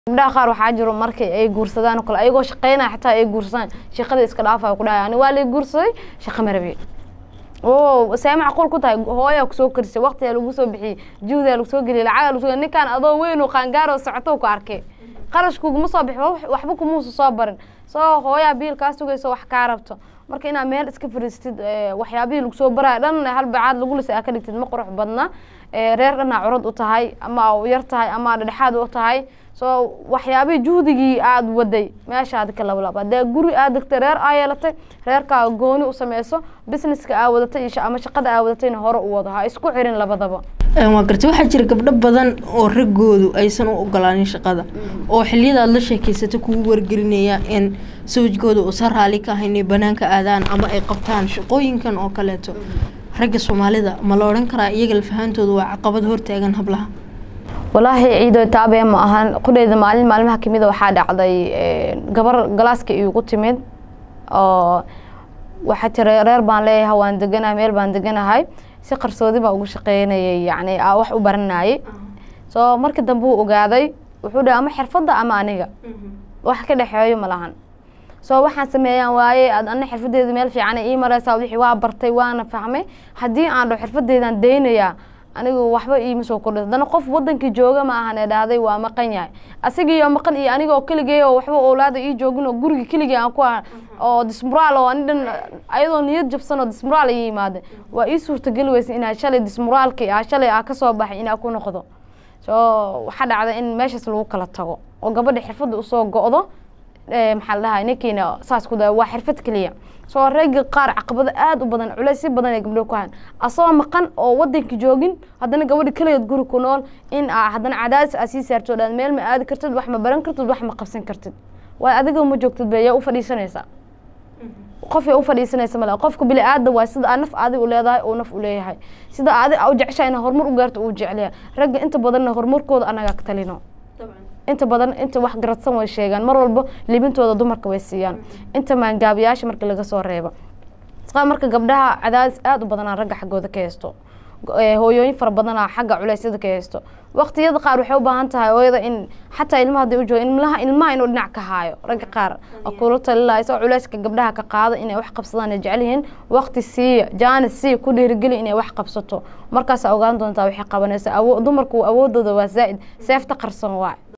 gabdhaha qaar waxaa jiro markay ay guursadaan oo kale ayagoo shaqeynaya xataa ay guursadaan shaqada iska dhaafaya ku dhahay ani waa lay guursaday shaqa ma rabi o see macquul ku tahay hooyaa kusoo karisay waqtiyaa lagu soo bixiyey juhdaa lagu soo geliyay lacagaa lagu soo ninkaan adoo weyn oo qaangaaroo socoto ku arkay qarashkuguma soo bixi waxba kumuusa soo barin soo hooyaa biil kaa sugayso wax kaa rabto marka inaad meel iska fariistid waxyaabihii lagu soo baraya dhan hal bacaad lagu lisa aa ka dhigtid ma qurux badna reer dhanaa curad u tahay ama yar tahay ama dhedhexaad u tahay soo waxyaabihii juhdigii aada waday meeshaad ka lablab hadee guri aad degtay reer aa yeelatay reerkaa gooni u sameyso businesska aa wadatay ama shaqada aa wadatayna hore u wado ha isku xirin labadaba waa gartay waxaa jira gabdho badan oo raggoodu aysan u ogolaanin shaqada oo xiliyadaad la sheekeysata kugu wargelinaya in sawjkooda uusan raali ka ahayn inay banaanka aadaan ama ay qabtaan shaqooyinkan oo kaleeto ragga soomaalida ma la odhan karaa iyaga lafahantooda waa caqabad hortaagan hablaha walaahi ciido taabee ma ahan qudheyda maalin maalmaha kamida waxaa dhacday gabar galaaska iigu timid oo waxaa tiri reer baan leeyahay waan deganahay meel baan deganahay si qarsoodi baa ugu shaqeynayay yani wax u baranayay soo markii dambe uu ogaaday wuxuu dhahay ama xirfadda ama aniga wax ka dhexeeyo ma lahan soo waxaan sameeyaan waaye ad ana xirfadeeda meel fiican ii mareysaa wixii waa bartay waana fahmay haddii aan dho xirfadeedaan daynayaa anigu waxba iima soo kordha haddana qof wadankii jooga ma ahan ee dhahday waa maqan yahay asagiiyo maqan iyo aniga oo keligay oo waxba owlaada ii joogin oo guriga keligay aan ku oo dismuraal oo ani dhan ayadoo niyad jabsan oo dismuraal ii yimaada waa ii suurtageli weysa inaa shalay dismuraalki ah shalay aa kasoo baxay inaa ku noqdo soo waxaa dhacda in meeshaas lagu kala tago oo gabadha xirfadda usoo go-do maxaa la dhahay ninkiina saas ku daa waa xirfad keliya soo reega qaar caqabado aada u badan culeysyo badan ay gabdho ku hayan asagoo maqan oo wadanka joogin haddana gabadha keligeed guri ku nool in haddana cadaadis aa sii saarto dhan meel ma aadi kartid wax ma baran kartid wax ma qabsan kartid waay adiga ma joogtid be yaa u fadhiisanaysaa qof yaa u fadhiisanaysa male qofka bili aada waa sida aa naf adi u leedahay uu naf u leeyahay sida adi u jeceshahay ina horumar u gaarto uu jeclaya ragga inta badanna horumarkooda anagaa ka talino inta badan inta wax garadsan way sheegaan mar walba libintooda dumarka way siiyaan inta maangaabiyaasha marka laga soo reebo marka gabdhaha cadaadis aada u badanaa ragga xaggooda ka haysto hooyooyin fara badanaa xagga culeysyada ka haysto waqtiyada qaar waxay u baahan tahay hooyada in xataa ilmaha haday u jooga ilmaha ilmaha inuu dhinac ka haayo ragga qaar kula talilaya isagoo culeyska gabdhaha ka qaada inay wax qabsadaan ay jecel yihiin waqti siiya jaanis siiya ku dhiirigeli inay wax qabsato markaasaa ogaan doontaa waxay qabanaysa dumarku awoodooda waa zaa'id seefta qarsan waa